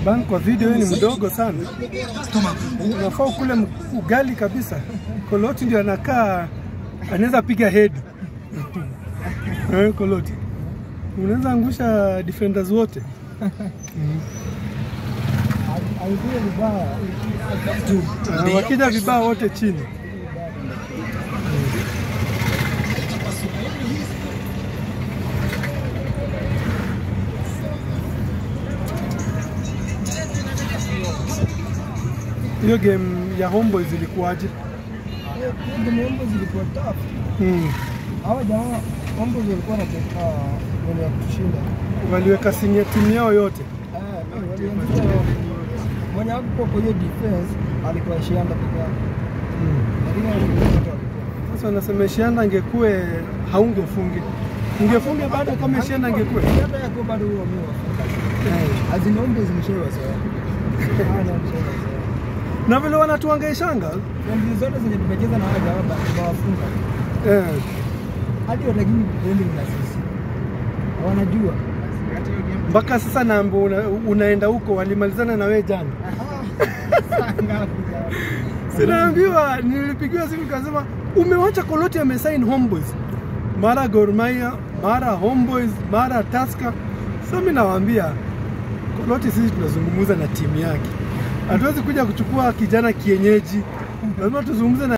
Shaban, kwa video hii ni mdogo sana, unafaa ukule m- ugali kabisa. Koloti ndio anakaa, anaweza piga head Eh, Koloti unaweza angusha defenders wote. Alikuwa vibaya. Ah, wakija vibaya wote chini. Hiyo game ya Homeboys ilikuwaje? Mambo zilikuwa tough. Hmm. Hawa jamaa mambo zilikuwa wanateka wenye ya kushinda. Waliweka sinia timu yao yote. Eh, walianzisha mwenye hakuwa kwa hiyo defense alikuwa Shianda peke yake. Lakini wengine wote walikuwa. Sasa wanasema Shianda angekuwe haungefunge, ungefunge bado kama Shianda angekuwe Hata yako bado huo mimi wafunga. Azina mambo zimeshawa sawa. Hana mshawa sawa. na vile wanatuangaishanga Ndio zote zenye tumecheza na wale jamaa tunawafunga. eh. Hadi watakini kuendi na sisi. Wanajua. mpaka sasa naambo una, unaenda huko, walimalizana na wewe jana. Sinaambiwa, nilipigiwa simu kasema umewacha Koloti amesign Homeboys, mara Gor Mahia, mara Homeboys, mara Tusker. Sasa mimi nawaambia Koloti, sisi tunazungumza na timu yake, hatuwezi kuja kuchukua kijana kienyeji, lazima tuzungumze na